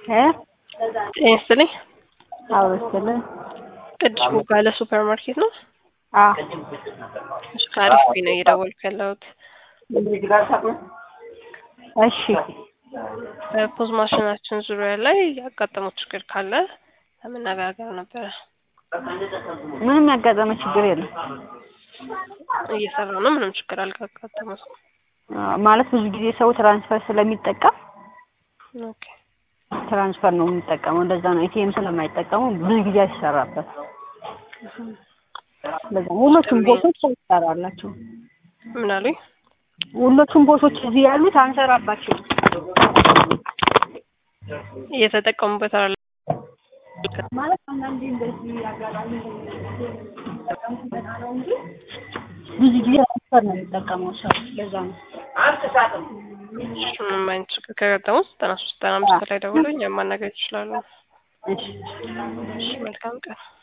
እ ጤና ይስጥልኝ። አዎ ይስጥልኝ። ቅዱስ ቦጋለ ሱፐር ማርኬት ነው? አዎ እሺ ከአሪፍ ነው እየደወልኩ ያለሁት። እሺ በፖዝ ማሽናችን ዙሪያ ላይ ያጋጠመው ችግር ካለ ለመነጋገር ነበረ። ምንም ያጋጠመ ችግር የለም። እየሰራ ነው፣ ምንም ችግር አልጋጠመም። አዎ፣ ማለት ብዙ ጊዜ ሰው ትራንስፈር ስለሚጠቀም ኦኬ ትራንስፈር ነው የሚጠቀመው። እንደዛ ነው። ኤቲኤም ስለማይጠቀሙ ብዙ ጊዜ አይሰራበት። ለዛ ሁሎቹም ቦቶች አይሰራላቸው። ምን አሉኝ? ሁሎቹም ቦቶች እዚህ ያሉት አንሰራባቸው። እየተጠቀሙበት አለ ማለት አንዳንዴ እንደዚህ ያጋራሉ ብዙ ጊዜ ትራንስፈር ነው የሚጠቀመው ሰው። ለዛ ነው። ምንም አይነት ችግር ከገጠመው ዘጠና ሶስት ዘጠና አምስት ላይ ደውሎ እኛም ማናገር ይችላሉ። እሺ እሺ መልካም ቀን።